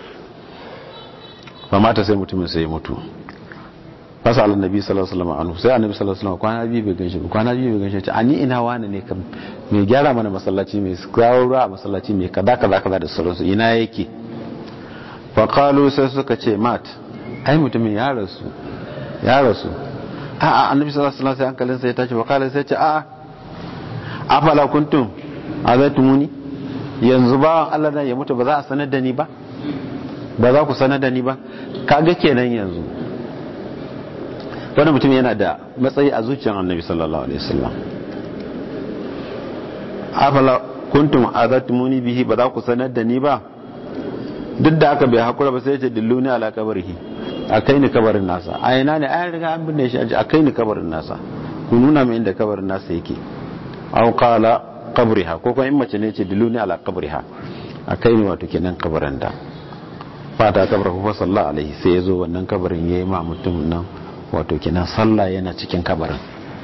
[SPEAKER 1] ba mata sai mutumin sai ya mutu fasa ala nabi sallallahu alaihi wasallam anhu sai annabi sallallahu alaihi wasallam kwana biyu bai ganshi kwana biyu bai ganshi a ni ina wani ne kam mai gyara mana masallaci mai kawo ruwa a masallaci mai kaza kaza kaza da sauransu ina yake fa qalu sai suka ce mat ai mutumin ya rasu ya rasu a a annabi sallallahu alaihi wasallam sai hankalin sa ya tashi fa qala sai ce a a afala kuntum azaitumuni yanzu ba Allah nan ya mutu ba za a sanar da ni ba ba za ku sanar da ni ba kaga kenan yanzu wani mutum yana da matsayi a zuciyar annabi sallallahu alaihi wasallam afala kuntum azatumuni bihi ba za ku sanar da ni ba duk da aka bai hakura ba sai ya ce dilluni ala kabarihi a kai ni kabarin nasa a ina ne an riga an binne shi a kai ni kabarin nasa ku nuna min inda kabarin nasa yake aw qala qabriha ko kuma in mace ne ce dilluni ala qabriha a kai ni wato kenan kabarin da fata kabar fa sallallahu alaihi sai ya zo wannan kabarin yayi ma mutum nan wato kenan sallah yana cikin kabarin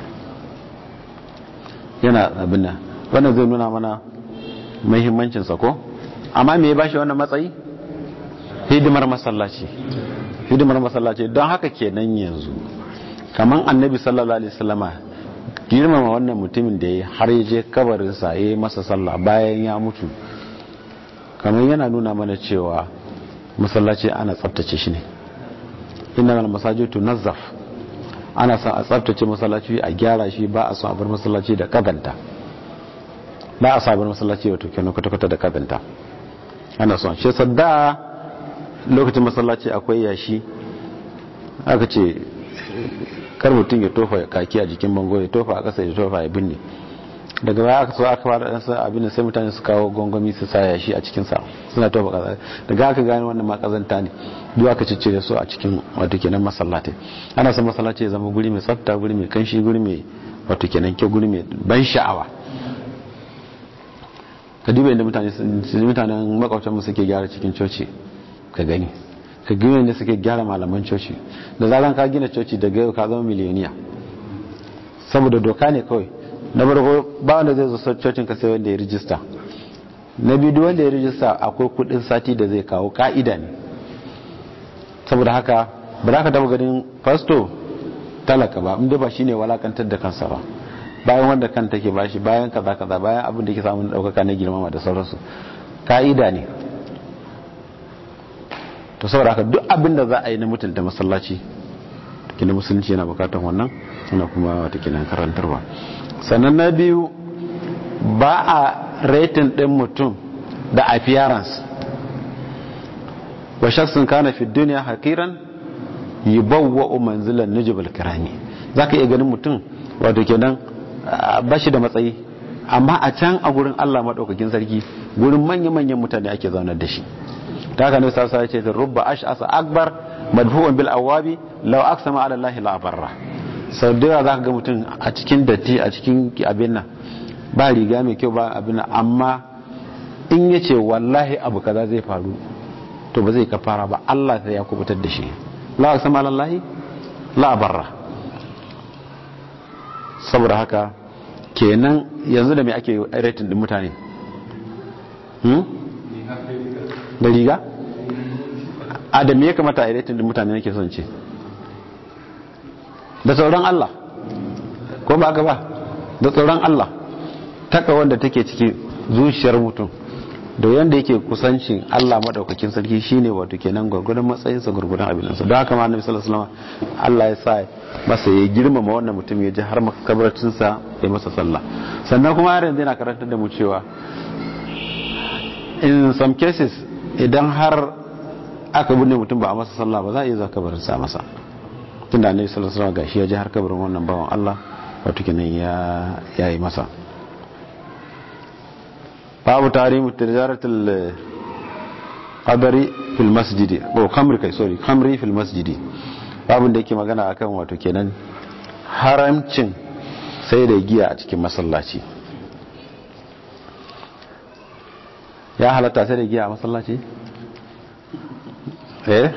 [SPEAKER 1] yana abin nan wannan zai nuna mana muhimmancin sa ko amma me ya bashi wannan matsayi hidimar masallaci hidimar masallaci don haka kenan yanzu kaman annabi sallallahu alaihi wasallama girmama wannan mutumin da ya har ya je kabarin sa yayi masa sallah bayan ya mutu kamar yana nuna mana cewa masallaci ana tsaftace shi ne inna masajidu nazzaf ana son a tsaftace masallaci a gyara shi ba a son a bar masallaci da kazanta ba a sabar masallaci wato kenan kwata-kwata da kazanta ana son shi sadda lokacin masallaci akwai yashi aka ce kar mutum ya tofa kaki a jikin bango ya tofa a ƙasa ya tofa ya binne daga baya aka so aka fara dan sa abin da sai mutane su kawo gongomi su sa yashi a cikin sa suna tofa kaza daga aka gane wannan ma kazanta ne duk aka ciccire su a cikin wato kenan masallatai ana son masallaci ya zama guri mai tsafta guri mai kanshi guri mai wato kenan ke guri mai ban sha'awa ka duba inda mutane mutanen makwabtan mu suke gyara cikin coci ka gani ka gina inda suke gyara malaman coci da zaran ka gina coci daga yau ka zama miliyoniya saboda doka ne kawai na farko ba wanda zai zo cocin ka sai wanda ya rijista na biyu wanda ya rijista akwai kudin sati da zai kawo ka'ida ne saboda haka ba za ka taba ganin fasto talaka ba inda ba shine walakantar da kansa ba bayan wanda kan take bashi bayan kaza kaza bayan abin da yake samun daukaka na girmama da sauransu ka'ida ne to saboda haka duk abin da za a yi na mutunta masallaci kina musulunci yana bukatar wannan yana kuma wata kina karantarwa sannan na biyu ba a rating din mutum da appearance wa shaksun kana fi duniya hakiran yubawwa manzilan nujubal kirami zaka iya ganin mutum wato kenan bashi da matsayi amma a can a gurin Allah madaukakin sarki gurin manya-manyan mutane ake zaunar da shi ta haka ne sassa ce ta rubba ash'asa akbar madfu'un bil awabi law aqsama ala allahi la barra sau da yawa zaka ga mutum a cikin datti a cikin abin nan ba riga mai kyau ba abin nan amma in yace wallahi abu kaza zai faru to ba zai kafara ba Allah sai ya kubutar da shi la aqsama ala allahi la barra saboda haka kenan yanzu da me ake rating din mutane da riga a da me ya kamata a rating din mutane nake son ce da tsoron Allah ko ba ka ba da tsoron Allah taka wanda take cikin zuciyar mutum da yanda yake kusancin Allah madaukakin sarki shine wato kenan gurgurdan matsayin sa gurgurdan abin sa don haka ma Annabi sallallahu alaihi wasallam Allah ya sa masa ya girmama wannan mutum ya ji har makabarcin sa ya masa sallah sannan kuma har yanzu yana karantar da mu cewa in some cases idan har aka binne mutum ba a masa sallah ba za a iya zuwa kabarin sa masa tunda Annabi sallallahu alaihi wasallam gashi ya ji har kabarin wannan bawan Allah wato kenan ya yayi masa babu tarihi tijaratul qadari fil masjidi ko khamri kai sorry khamri fil masjidi babun da yake magana akan wato kenan haramcin sai da giya a cikin masallaci ya halatta sai da giya a masallaci eh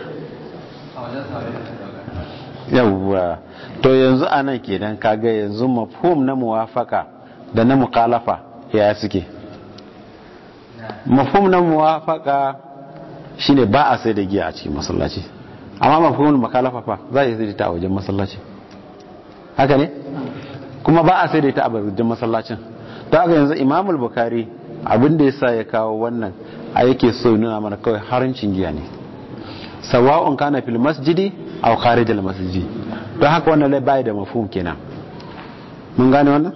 [SPEAKER 1] yawwa to yanzu anan kenan kaga yanzu mafhum na muwafaka da na mukhalafa ya suke mafhum na muwafaka shine ba a sai da giya a cikin masallaci amma mafhumul makalafa fa za a yi sai da ta a wajen masallaci haka ne kuma ba a sai da ta a wajen masallacin to haka yanzu imamul bukari abin da yasa ya kawo wannan a yake so nuna mana kawai harancin giya ne sawa'un kana fil masjidi aw kharijal masjidi don haka wannan lai bai da mafhum kenan mun gane wannan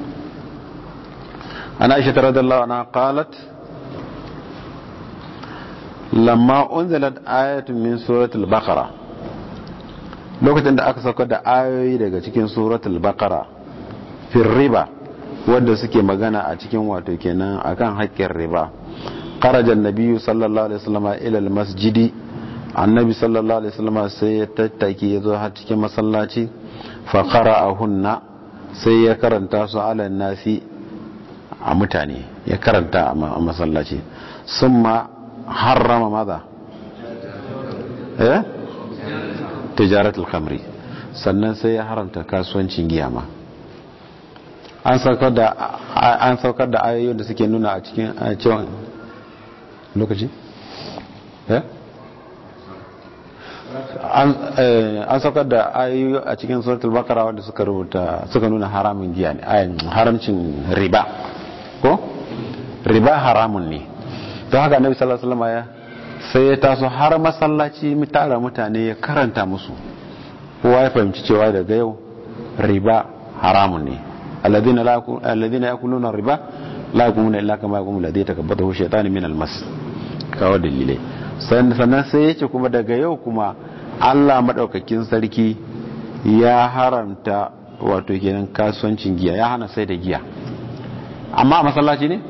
[SPEAKER 1] ana aisha radhiyallahu anha qalat lamma unzilat ayatun min suratul baqara lokacin da aka saukar da ayoyi daga cikin suratul baqara fil riba wanda suke magana a cikin wato kenan akan haƙƙin riba kharaja annabiyyu sallallahu alaihi wasallam ila almasjidi annabi sallallahu alaihi wasallam sai ya tattaki ya zo har cikin masallaci fa qara'ahunna sai ya karanta su ala nasi a mutane ya karanta a masallaci summa harrama maza eh tijaratul khamri sannan sai ya haramta kasuwancin giya ma an saukar da an saukar da ayoyin da suke nuna a cikin cewa lokaci eh an saukar da ayoyi a cikin suratul baqara wanda suka rubuta suka nuna haramun giya ne haramcin riba ko riba haramun ne don haka annabi sallallahu alaihi wasallam ya sai ya taso har masallaci mu tara mutane ya karanta musu kowa ya fahimci cewa daga yau riba haramun ne alladhina la alladhina yakuluna riba la yakumuna illa kama yakumu alladhi takabbathu shaytanu min almas kawo dalilai sannan sai yace kuma daga yau kuma Allah madaukakin sarki ya haramta wato kenan kasuwancin giya ya hana sai da giya amma a masallaci ne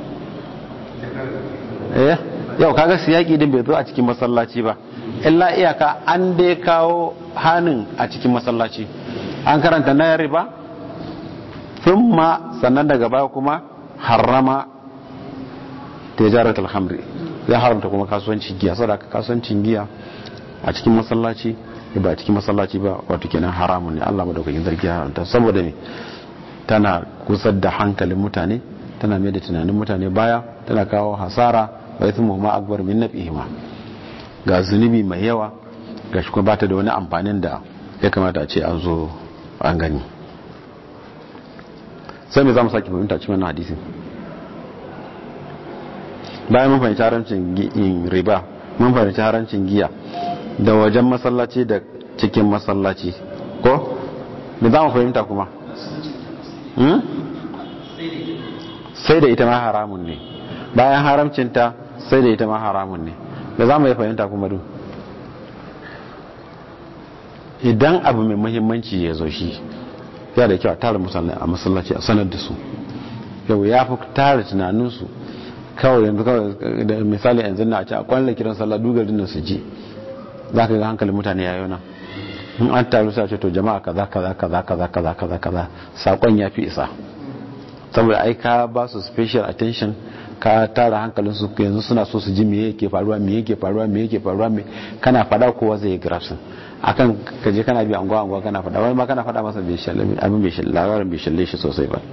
[SPEAKER 1] eh yau kaga siyaki din bai zo a cikin masallaci ba illa iyaka an dai kawo hanin a cikin masallaci an karanta na riba thumma sannan daga baya kuma harrama tijaratul khamri ya haramta kuma kasuwancin giya saboda kasuwancin giya a cikin masallaci ba a cikin masallaci ba wato kenan haramun ne Allah madaukakin sarki ya haramta saboda ne tana kusar da hankalin mutane tana mai da tunanin mutane baya tana kawo hasara wa ithmu ma akbar min nafihima ga zunubi mai yawa gashi kuma bata da wani amfanin da ya kamata a ce an zo an gani sai me za mu sake fahimta cikin wannan hadisin bayan mun fahimci harancin riba mun fahimci harancin giya da wajen masallaci da cikin masallaci ko me za mu fahimta kuma sai da ita ma haramun ne bayan haramcinta sai da ita ma haramun ne da za mu yi fahimta kuma duk idan abu mai muhimmanci ya zo shi ya da kyau a tara musulmai a masallaci a sanar da su yau ya fi tara tunaninsu kawai yanzu kawai da misali yanzu na a ce a kwanan kiran sallah dugarin da su ji za ka ga hankalin mutane yayo nan in an taru sa ce to jama'a kaza kaza kaza kaza kaza kaza kaza sakon ya fi isa saboda ai ka ba su special attention ka tara hankalin su yanzu suna so su ji me yake faruwa me yake faruwa me yake faruwa me kana fada kowa zai grafsin akan kaje kana bi anguwa anguwa kana fada wani ma kana fada masa bai shalle abin bai shalle labarin bai shalle shi sosai ba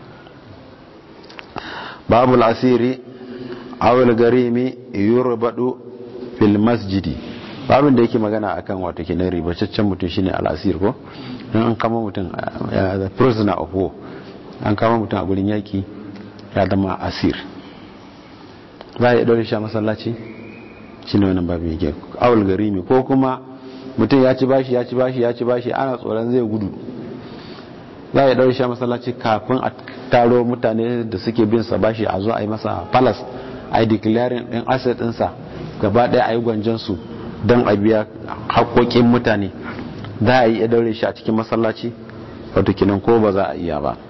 [SPEAKER 1] babu al-asiri aw al-garimi yurbadu fil masjidi babin da yake magana akan wato kenan ribacaccen mutum shine al-asir ko dan an kama mutum the prisoner of war an kama mutum a gurin yaki ya zama asir za a yi ɗaure shi a masallaci shi ne wannan babin yake awul garimi ko kuma mutum ya ci bashi ya ci bashi ya ci bashi ana tsoron zai gudu za a yi ɗaure shi a masallaci kafin a taro mutane da suke bin sa bashi a zo a yi masa palas a yi declaring ɗin asset ɗinsa gaba ɗaya a yi gwanjansu don a biya haƙoƙin mutane za a yi ɗaure shi a cikin masallaci wato kinan ko ba za a iya ba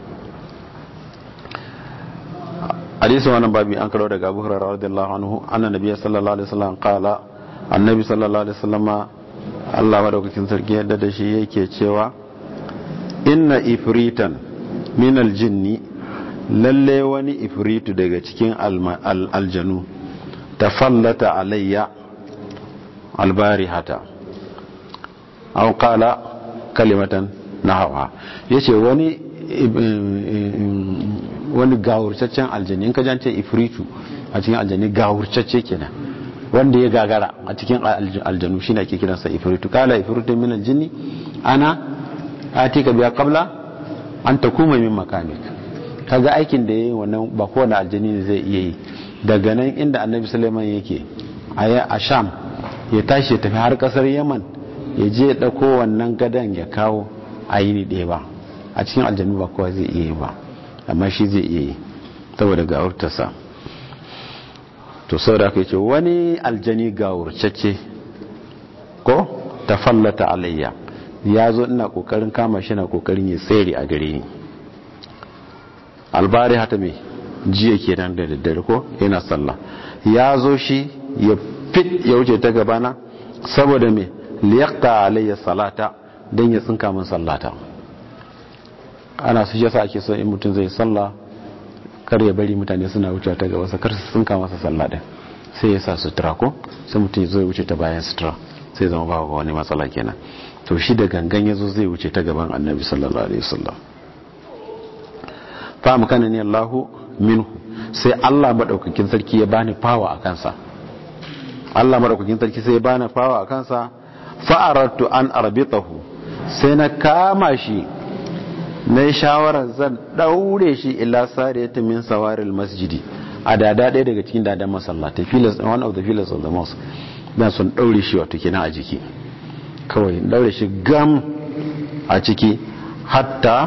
[SPEAKER 1] hadisin wannan babi an karo daga Abu Hurairah radiyallahu anhu anna nabiyyi sallallahu alaihi wasallam qala annabi sallallahu alaihi wasallam Allah madaukakin sarki yadda da shi yake cewa inna ifritan min aljinni lalle wani ifritu daga cikin aljanu tafallata alayya albarihata aw qala kalimatan nahawa yace wani wani gawurcaccen aljani in ka jance ifritu a cikin aljani gawurcacce kenan wanda ya gagara a cikin aljanu shi ne ake kiransa ifritu kala ifritu min aljini ana atika biya qabla an takuma min makamik kaga aikin da yayi wannan ba kowane aljani ne zai iya yi daga nan inda annabi sulaiman yake a sham ya tashi ya tafi har kasar yaman ya je ya dauko wannan gadan ya kawo a yini ɗaya ba a cikin aljanu ba kowa zai iya yi ba amma shi zai iya yi saboda gawurtarsa to saboda aka ce wani aljani gawurcacce ko ta fallata alayya ya zo ina kokarin kama shi na kokarin ya tsere a gare ni albari hata mai jiya ke nan da daddare ko yana sallah ya zo shi ya fit ya wuce ta gabana saboda mai liyakta alayya salata don ya tsinka min sallata ana su yasa ake so in mutum zai sallah kar ya bari mutane suna wuce ta gaba kar su tsinka masa sallah din sai ya sa sutura ko sai mutum zai wuce ta bayan sutura sai zama ba wani matsala kenan to shi da gangan yazo zai wuce ta gaban annabi sallallahu alaihi wasallam fa makana ni Allahu minhu sai Allah madaukakin sarki ya bani fawa a kansa Allah madaukakin sarki sai ya bani fawa a kansa fa aradtu an arbitahu sai na kama shi na yi shawarar zan daure shi ila sariyata min sawaril masjidi a dada ɗaya daga cikin dadan masallatai one of the pillars of the mosque dan sun daure shi wato kenan a jiki kawai daure shi gam a ciki hatta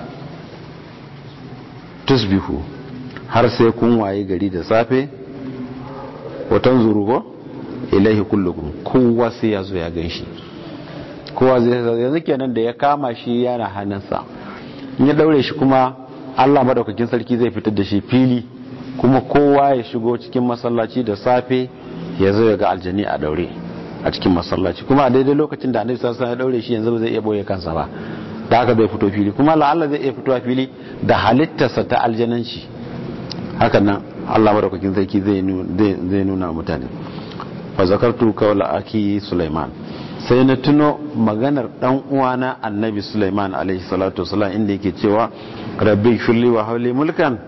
[SPEAKER 1] tusbihu har sai kun waye gari da safe watan zurugo ilaihi kullukum kowa sai ya zo ya gan shi kowa zai yanzu kenan da ya kama shi yana hannunsa ya daure shi kuma Allah madaukakin sarki zai fitar da shi fili kuma kowa ya shigo cikin masallaci da safe ya zo ya ga aljani a daure a cikin masallaci kuma a daidai lokacin da annabi sallallahu alaihi ya daure shi yanzu ba zai iya boye kansa ba da haka zai fito fili kuma Allah zai iya fitowa fili da halittarsa ta aljananci hakan nan Allah madaukakin sarki zai zai nuna mutane fa zakartu qawla aki Sulaiman sai na tuno maganar dan uwana annabi Sulaiman alaihi salatu wasalam inda yake cewa rabbi shulli wa hawli mulkan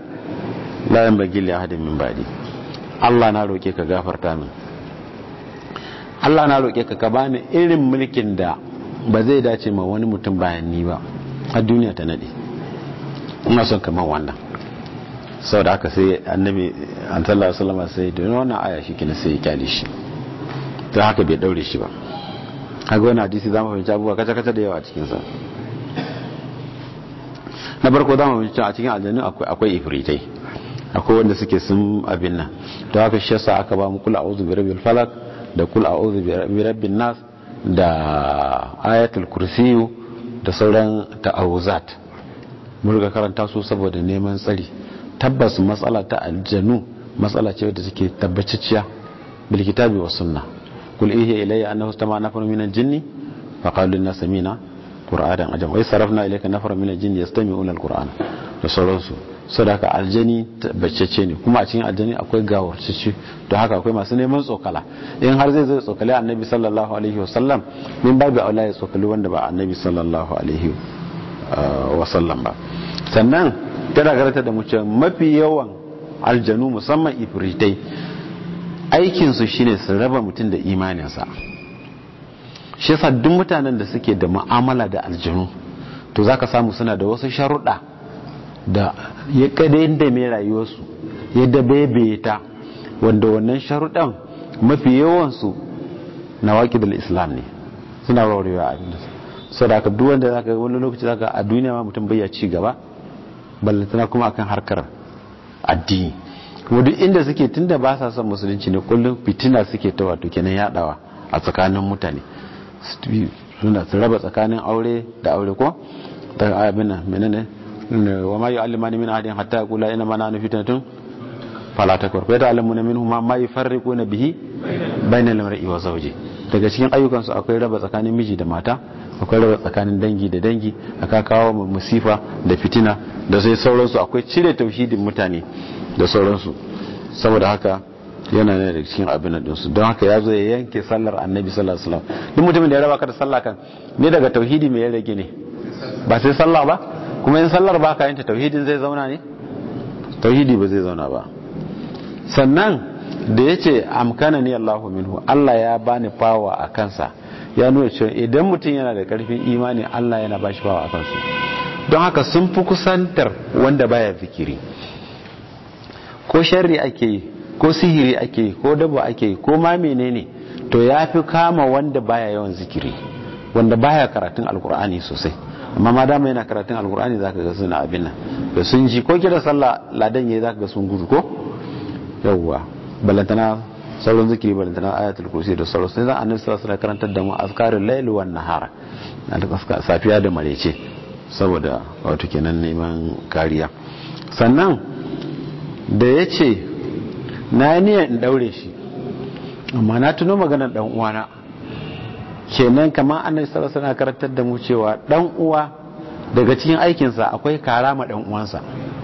[SPEAKER 1] la yanbaghi li ahadin min ba'di Allah na roke ka gafarta min Allah na roƙe ka ka bani irin mulkin da ba zai dace ma wani mutum bayan ni ba a duniya ta nade ina son kamar wannan sau da haka sai annabi an sallallahu alaihi wasallam sai da wannan aya shi kina sai ya kyale shi ta haka bai daure shi ba haka wani hadisi zamu fahimci abubuwa kaca kaca da yawa a cikin sa na farko zamu fahimci a cikin aljannu akwai akwai ifritai akwai wanda suke sun abin nan to haka shi yasa aka ba mu kul a'udhu bi rabbil falaq da kul a'udhu bi rabbin nas da ayatul kursiyu da sauran ta'awuzat mun riga karanta su saboda neman tsari tabbas matsala ta aljanu matsala ce wadda take tabbaciciya bil kitabi was sunna kul ihi ilayya annahu istama nafarun min al-jinni fa qalu inna samina qur'anan ajam wa sarafna ilayka nafarun min al-jinni yastami'una al-qur'ana da sauransu sadaka aljani tabbacece ne kuma a cikin aljani akwai gawarcici don haka akwai masu neman tsokala in har zai zai tsokali annabi sallallahu alaihi wasallam min babu aula ya tsokali wanda ba annabi sallallahu alaihi wasallam ba sannan tana garanta da mutum mafi yawan aljanu musamman ifritai aikinsu shine su raba mutum da imaninsa shi yasa duk mutanen da suke da mu'amala da aljanu to zaka samu suna da wasu sharuɗa da ya kada da mai rayuwarsu ya dabebe ta wanda wannan sharuɗan mafi yawansu na waƙi islam ne suna raurewa a abin sau da aka duwanda za ka wani lokaci za ka a duniya ma mutum bayya ci gaba ballantana kuma akan harkar addini kuma duk inda suke tunda ba sa son musulunci ne kullum fitina suke ta wato kenan yadawa a tsakanin mutane suna su raba tsakanin aure da aure ko ta abin nan menene wa ma yu'allimani min ahadin hatta yaqula inna ma nahnu fitnatun fala takfur fa yata'allamuna minhu ma ma yufarriquna bihi bainal mar'i wa zawji daga cikin ayyukan su akwai raba tsakanin miji da mata akwai raba tsakanin dangi da dangi aka kawo musifa da fitina da sai sauransu akwai cire tauhidin mutane da sauransu saboda haka yana ne da cikin abin da su don haka ya zo ya yanke sallar annabi sallallahu alaihi wasallam duk mutumin da ya raba ka da sallah kan ne daga tauhidi mai ya rage ne ba sai sallah ba kuma in sallar ba ka yanta tauhidin zai zauna ne tauhidi ba zai zauna ba sannan da ya ce amkana ni Allahu minhu Allah ya bani fawa a kansa ya nuna cewa idan mutum yana da karfin imani Allah yana bashi fawa a kansu don haka sun fi kusantar wanda baya zikiri ko sharri ake yi ko sihiri ake yi ko dabo ake yi ko ma menene to ya fi kama wanda baya yawan zikiri wanda baya karatun alkur'ani sosai amma ma dama yana karatun alkur'ani zaka ga suna abin nan da sun ji ko kira sallah ladan yayi zaka ga sun gudu ko yawwa balantana sauran zikiri balantana ayatul kursi da sauran sai annabi sallallahu alaihi karantar da mu azkarul layl wan nahara safiya da marece saboda wato kenan neman kariya sannan da yace na niyan in daure shi amma na tuno maganar dan uwana kenan kamar annabi sallallahu alaihi karantar da mu cewa dan uwa daga cikin aikinsa akwai karama dan uwansa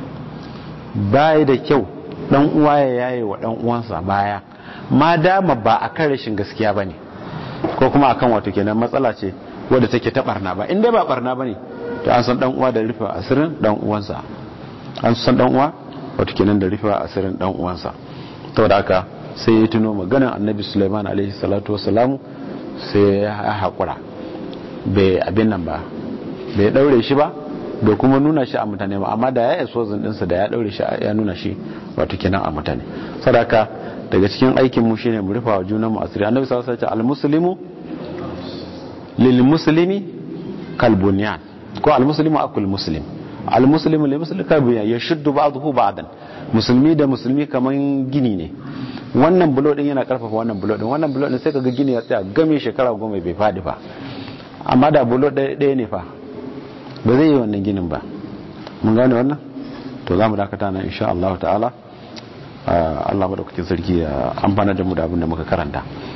[SPEAKER 1] bai da kyau dan uwa ya yaye wa dan uwansa baya ma dama ba akan rashin gaskiya bane ko kuma akan wato kenan matsala ce wadda take ta barna ba inda ba barna bane to an san dan uwa da rufe asirin dan uwansa an san dan uwa wato kenan da rufe asirin dan uwansa saboda haka sai ya tuno maganar annabi Sulaiman alaihi salatu wassalamu sai ya haƙura bai abin nan ba bai daure shi ba bai kuma nuna shi a mutane ba amma da ya yi sozin ɗinsa da ya daure shi ya nuna shi wato kenan a mutane sadaka daga cikin aikin mu shine mu rufa wa junan mu asiri annabi sallallahu alaihi wasallam al-muslimu lil muslimi kal bunyan ko al-muslimu akul muslim al-muslimu lil muslimi kal bunyan yashuddu ba'dahu ba'dan musulmi da musulmi kaman gini ne wannan bulo din yana karfafa wannan bulo din wannan bulo din sai kaga gini ya tsaya game shekara goma bai fadi fa amma da bulo ɗaya ne fa ba zai yi wannan ginin ba mun gane wannan to za mu dakata na insha Allah ta'ala Allah madaukakin sarki ya amfana da mu da abin da muka karanta